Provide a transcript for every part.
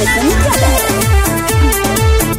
Tyson Brothers.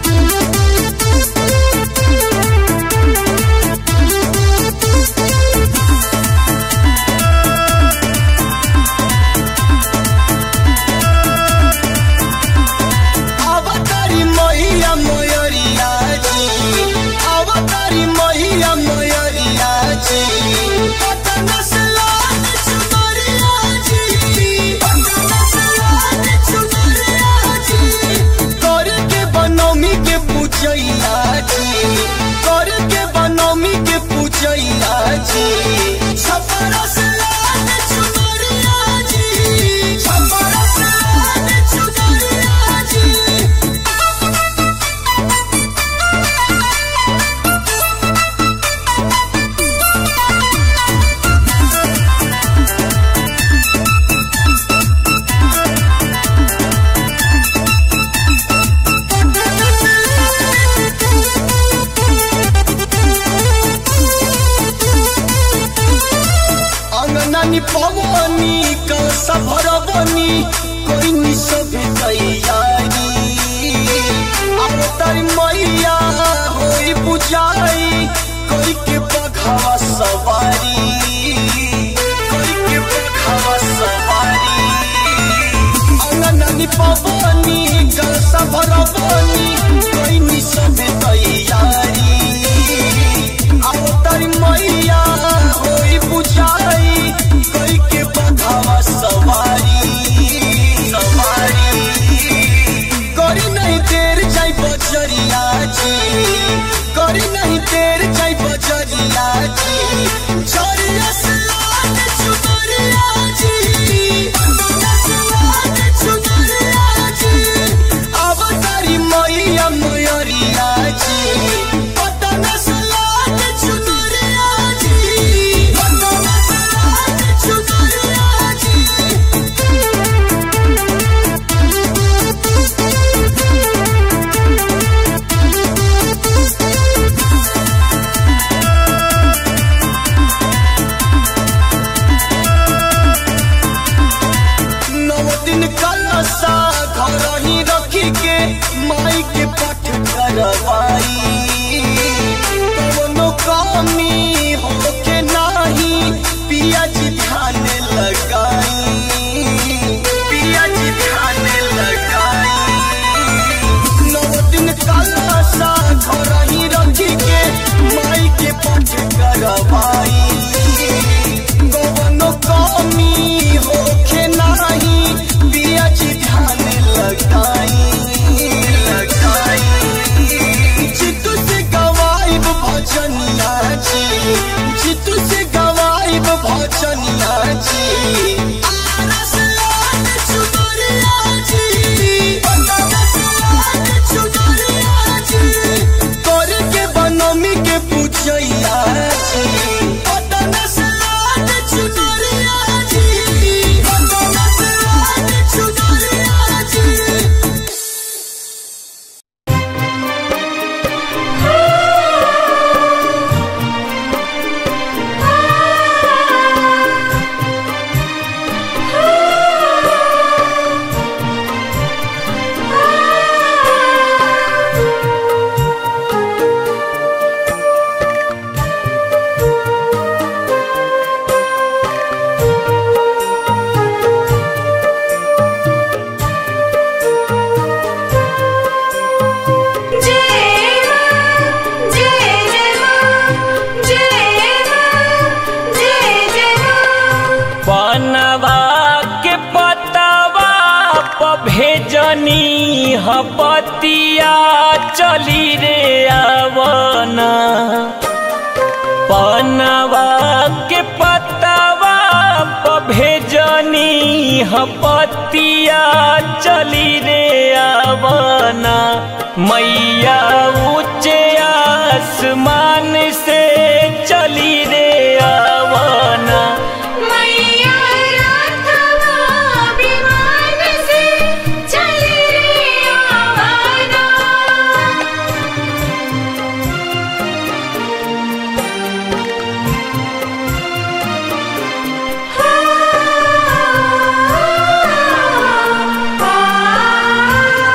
अवतारी मैया मयरिया जी अवतारी मैया मयरिया जी पटन से लाल चुनरिया जी पटन से लाल चुनरिया जी कर के बनौमी के पूजैया जी कर के बनौमी के पूजैया जी छपरा से लाल चुनरिया जी छपरा से लाल चुनरिया जी अंगनानी पवनी का सफर बनी कोई नि सब तैयारी अवतारी मैया होई बुझाई कोई के पखावा सवारी कोई के पखावा सवारी अंगनानी पवनी का सफर बनी कोई नि सब तैयारी अवतारी मैया होई बुझाई कोई के बंधावा सवारी सवारी करी नहीं देर जाई बजरिया जी करी नहीं देर जाई बजरिया जी झरिया से लाल चुनरिया जी अंगना से लाल चुनरिया जी अवतारी मैया मयरिया जी पटन से लाल चुनरिया जी पटन से लाल चुनरिया जी नौ दिन कलसा घर ही रखी के माई के पठ करवाई कवनो कमी होके नाही पिया जी ध्यान लगाई पिया जी ध्यान लगाई नौ दिन कलसा घर ही रखी के माई के पठ करवाई कवनो कमी होखे नाही पिया जी ध्यान लगाई लगाई चित्तू से गवाइब भजनिया जी चित्तू से गवाइब भजनिया जी आरस लाल चुनरिया जी बनरस लाल चुनरिया जी कर के बनमी के पूजैया जी बनरस लाल चुनरिया जी बनरस लाल चुनरिया जी पनवा के पतवा प भेजनी हपतिया चली रे आवना पनवा के पतवा प भेजनी हपतिया चली रे आवना मैया ऊंचे आसमान से चली रे आवना मैया राधवा विमान से चली रे आवाना आ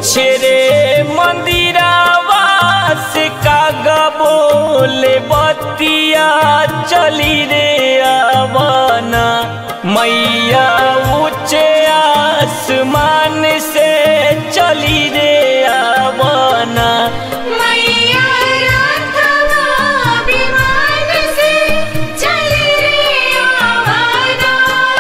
पूछे रे मंदिरावा से कागा बोले बतिया चली रे आवाना मैया ऊंचे आसमान से चली रे आवाना मैया राघवा विमान से चली रे आवाना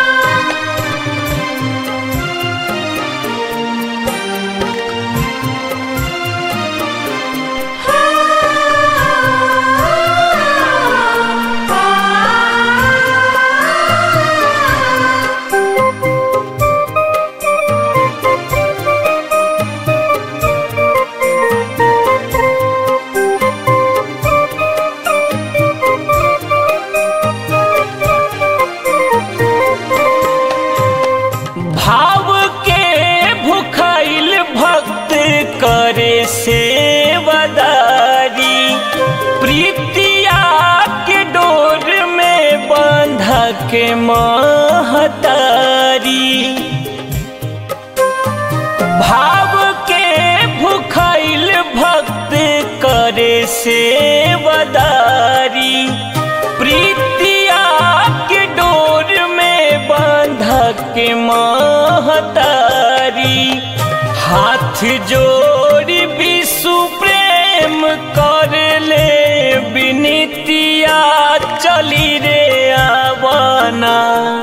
भाव के भुखाइल भक्त करे सेवदारी प्रीतिया के डोर में बंधा के महतारी भाव के भुखाइल भक्त करे सेवदारी प्रीतिया के डोर में बांधा के महतारी हाथ जोड़ी विशु प्रेम कर ले विनितिया चली रे आवाना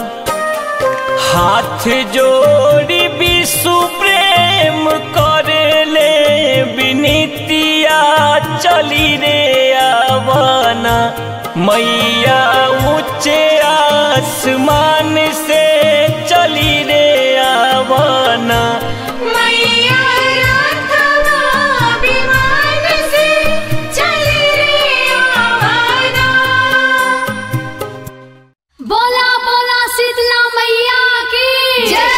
हाथ जोड़ी विशु प्रेम करे ले विनितिया चली रे आवाना मैया ऊंचे आसमान से चली रे आवाना मैया राघवा विमान से चली रे आवाना बोला बोला शीतला मैया की जय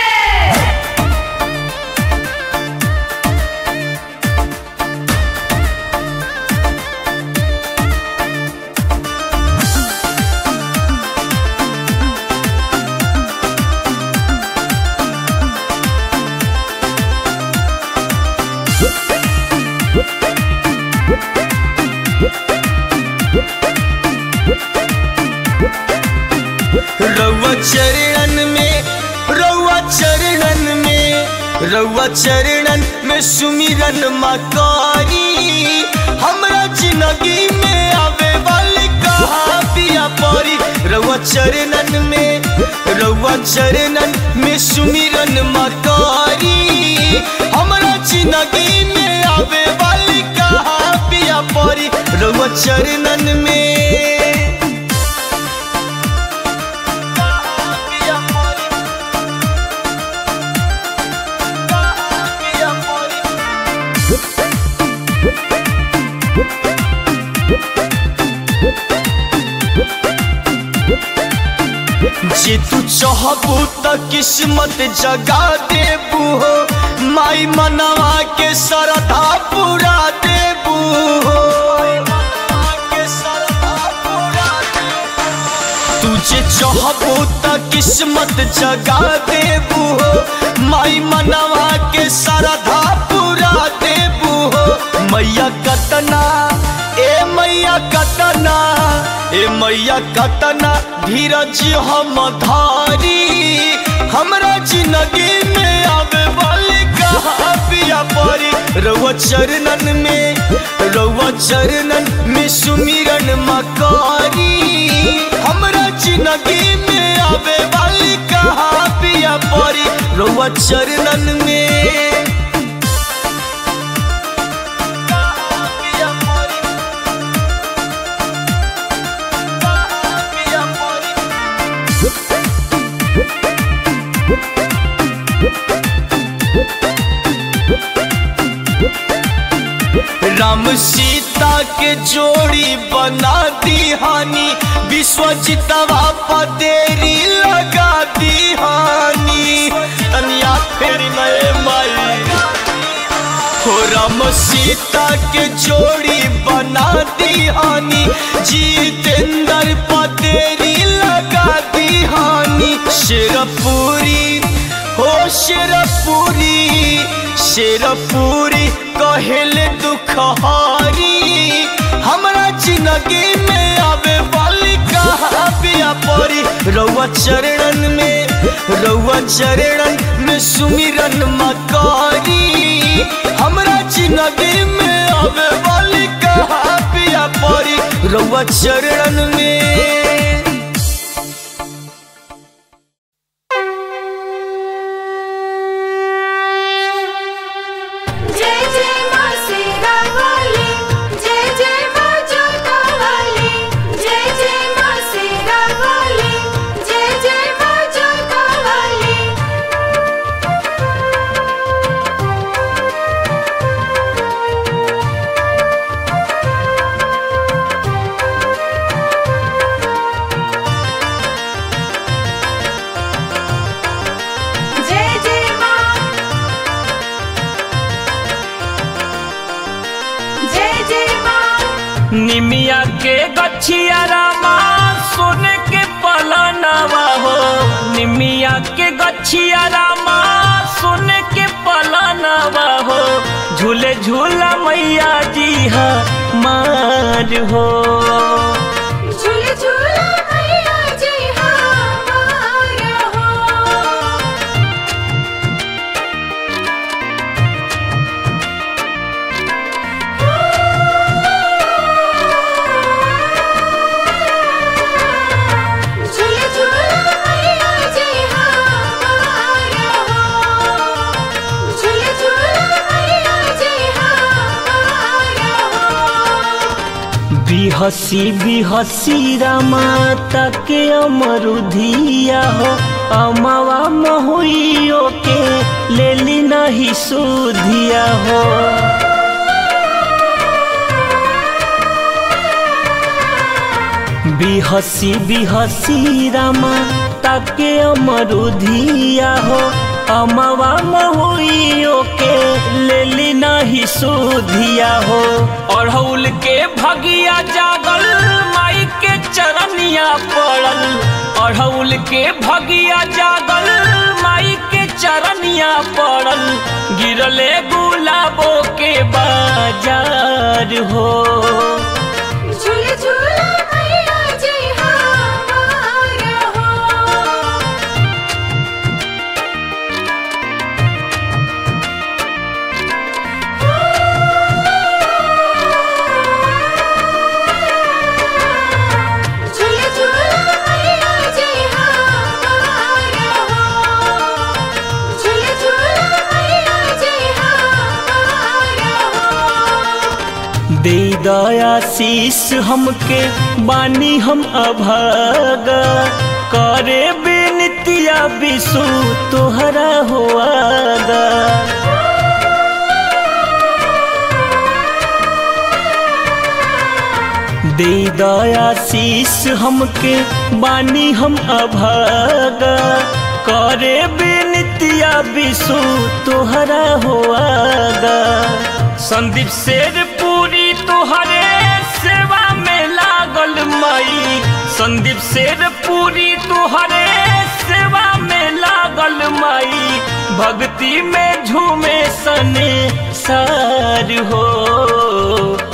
रउआ चरणन में रउआ चरणन में रउआ चरणन में सुमिरन मकारी हमरा जिंदगी में आवे वाली कहा पिया परी रउआ चरणन में रउआ चरणन में सुमिरन मकारी हमरा जिंदगी में आवे वाली कहा पिया परी रउआ चरणन में जे तू चाहबू त किस्मत जगा देबू हो माई मनवा के सरधा पूरा देबू हो तू जे चाहबू त किस्मत जगा देबू हो माई मनवा के सरधा पूरा देबू हो मैया कतना ए मैया कतना ए मैया कतना धीरज हम धारी हमरा जिंदगी में आवे वाली कहा पिया परी रउआ चरणन में रउआ चरणन में सुमिरन मकारी हमरा जिंदगी में आवे वाली कहा पिया परी रउआ चरणन में पिया परी पिया परी राम सीता के जोड़ी बना दी हानि विश्वजितवा पतेरी लगा दी हानि तनिया फिर नए माई हो राम सीता के जोड़ी बना दी हानि जीतेंद्र पतेरी लगा दी हानि शेरपुरी हो शेरपुरी शेरपुरी कहले दुखहारी हमरा जिंदगी में आवे वाली कहा बिया परी रउआ चरणन में रउआ चरणन में सुमिरन मकारी हमरा जिंदगी में आवे वाली कहा बिया परी रउआ चरणन में जय जय माँ सीता वाली जय जय माँ जोता वाली जय जय माँ सीता वाली जय जय माँ जोता वाली जय जय माँ जय जय माँ निमिया के गछिया रामा सोने के पलनवा हो निमिया के गछिया रामा सोने के पलनवा हो झूले झूला मैया जी हा मार हो झूले झूला मैया जी हमारा हो झूले झूला मैया जी हमारा हो झूले झूला मैया जी हमारा हो बिहसी बिहसी रामाता के अमरुधिया हो अमावा महुइयो के लेली नहीं सुधिया हो बिहसी बिहसी रामा ताके अमरुधिया हो अमवा महुइयो के लेली नहीं सुधिया हो अढ़ौल के भगिया जागल माई के चरनिया पड़ल अढ़ौल के भगिया जागल माई के चरनिया पड़ल गिरले गुलाबो के बाजार हो झूले झूला मैया जी हमारा हो झूले झूला मैया जी हमारा हो झूले झूला मैया जी हमारा हो दे दयाशीष हमके बानी हम अभागा करे बेनतिया बिसु तोहरा हुआगा दे दयाशीष हमके बानी हम अभागा करे बेनतिया बिसु तोहरा हुआगा संदीप शेर पूरी तोहरे सेवा में लागल मई संदीप शेर पूरी तोहरे सेवा में लागल मई भक्ति में झूमे सने सार हो